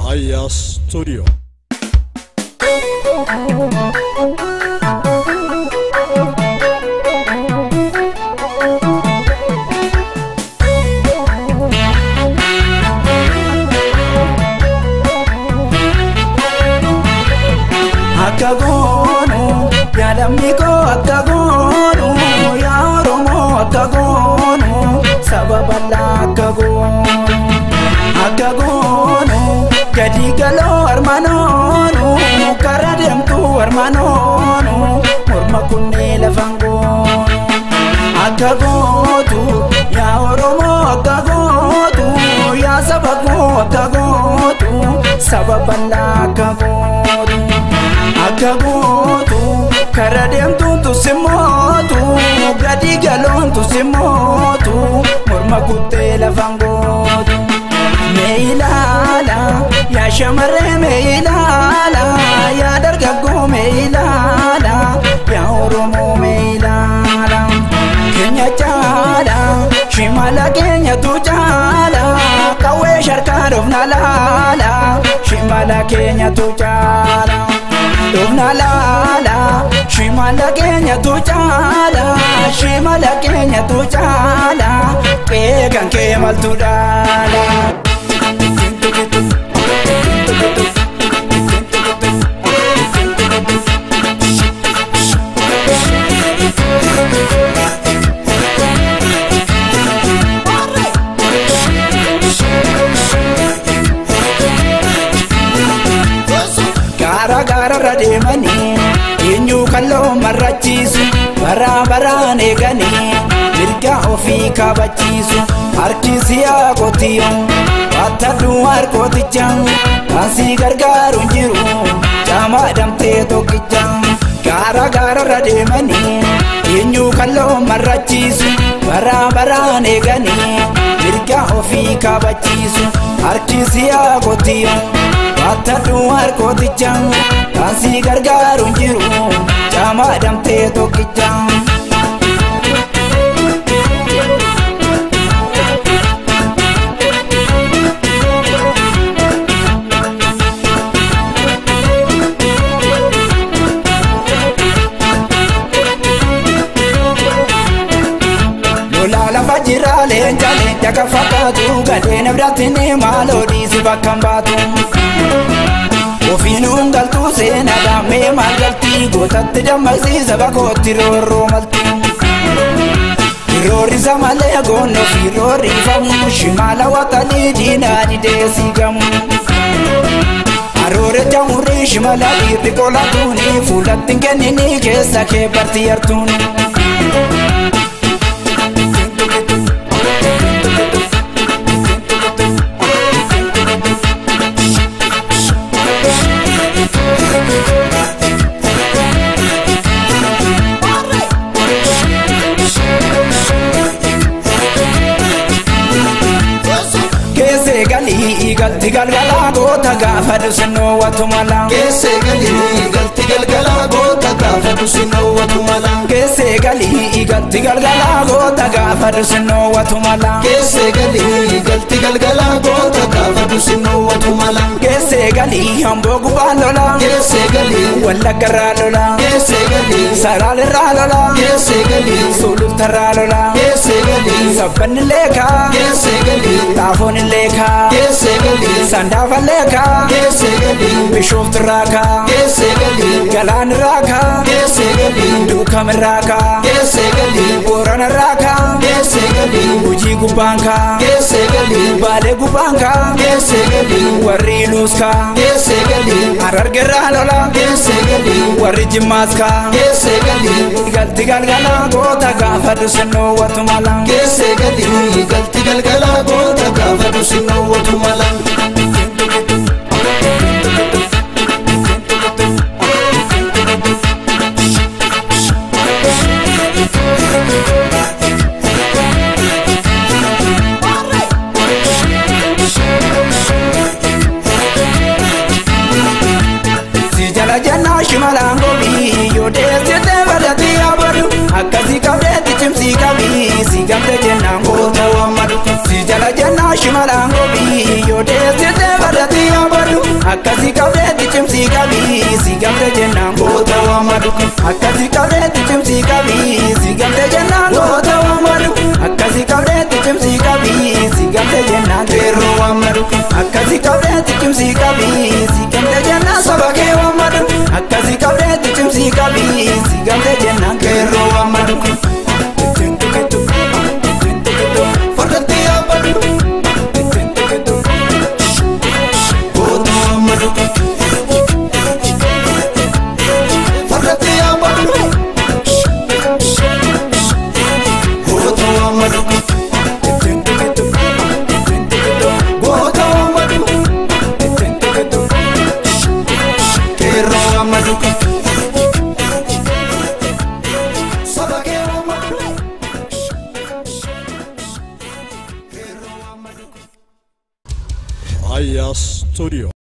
Aya Studio. akka goonu yaa lammii koo akka goonu yaa oromoo akka goonu saba bal'aa akka goonu akka goonu gadi galoo armanoonu kara deemtu armanoonu morma kunnee lafan goonu akka gootu yaa oromoo akka gootu yaa saba koo akka gootu saba bal'aa akka gootu akka gootu kara deemtuun tusimootu gadi galoon tusimootu morma kuttee lafan gootu mee ilaala yaa shamarree mee ilaala yaa dargaggoo mee ilaala yaa oromoo mee ilaala keenya caala shimala keenyatu caala qawwee sharkaa dhofna laala shimala keenyatu caala dhofna laala shimala keenyatu caala shimala keenyatu caala qeeqan kee maltu dhaala. gaara gaararra deemanii eenyu kalloo marrachiisu baraa baraan eeganii mirga ofii kabachiisu harki siyaa qotiyo battadhu harkooticha kaasii gargaaru hin jiru caamaa damtee tokkicha gaara gaararra deemanii eenyu kalloo marrachiisu baraa baraan eeganii mirga ofii kabachiisu harki siyaa qotiyo battadhu harkooticha kaasii gargaaru hin jiru caamaa damtee tokkicha. Lola lafa jira leenca leenca kan fakkaatu gadheen biratti ni maaloo dhiisi bakka hin baatu. Ofiinuun galtuu seenaa dhammee maal galtii gootatti dammaqsiisa bakootti roorroo malti. Roorrisa malee goonoo fi roorrifamu shimaala waxalii diinaa didee siigamu. Aroore jamurrii shimala dhiirri qolatuuni fuulatti hin kennini keessa kee bartii yartuuni. Keessee galii galti galgalaa goota gaafa dhusinnoo watu mala. Keessee galii galti galgalaa goota gaafa dhusinnoo watu mala. Keessee galii galti galgalaa goota gaafa dhusinnoo watu mala. Keessee galii galti galgalaa goota gaafa dhusinnoo watu mala. Keessee galii hamboo gubaa lola. Keessee galii Wallaggarraa lola. Keessee galii Saraalirraa lola. Keessee galii Sulultarraa lola. Keessee galii Sabbanni leekaa. Keessee galii Xaafoon leekaa. Keessee galii Sandaafa leekaa. Keessee galii Bishooftirraa kaa. Keessee galii Galaanirraa kaa. Keessee galii Duukamirraa kaa. Keessee galii Booranarraa kaa. Keessee galii Hojii gubbaan kaa. Keessee galii Baalee gubbaan kaa. Keessee galii Warri Iluus kaa. Keessee galii Harargerraa lola. Keessee galii Warri Jimmaas kaa. Keessee galii Galti galgalaa goota gaafa dhusinnoo watu mala. Keessee galii galti galgalaa goota gaafa dhusinnoo watu mala. Si jala jannaa shimalaan gobii yoo deessite badhatii abadu akkasii qabdeetti cimsii qabii si gamte jennaan goota wammadu si jala jannaa shimalaan gobii yoo deessite badhatii abadu akkasi qabdeetti cimsii qabii si gamte jennaan goota waamadu akkasi qabdeetti cimsii qabii si gamte jennaan goota waamadu akkasi qabdeetti cimsii qabii si gamte jennaan qeerroo waamadu akkasi qabdeetti cimsii qabii si gamte jennaan saba kee waamadu akkasi qabdeetti cimsii qabii si gamte jennaan qeerroo waamadu. Fardatti yaabadhu goota waammadhu. Fardatti yaabadhu goota waammadhu. Goota waammadhu qeerroo waammadhu. Saba kee waammadhu. Aya Studio.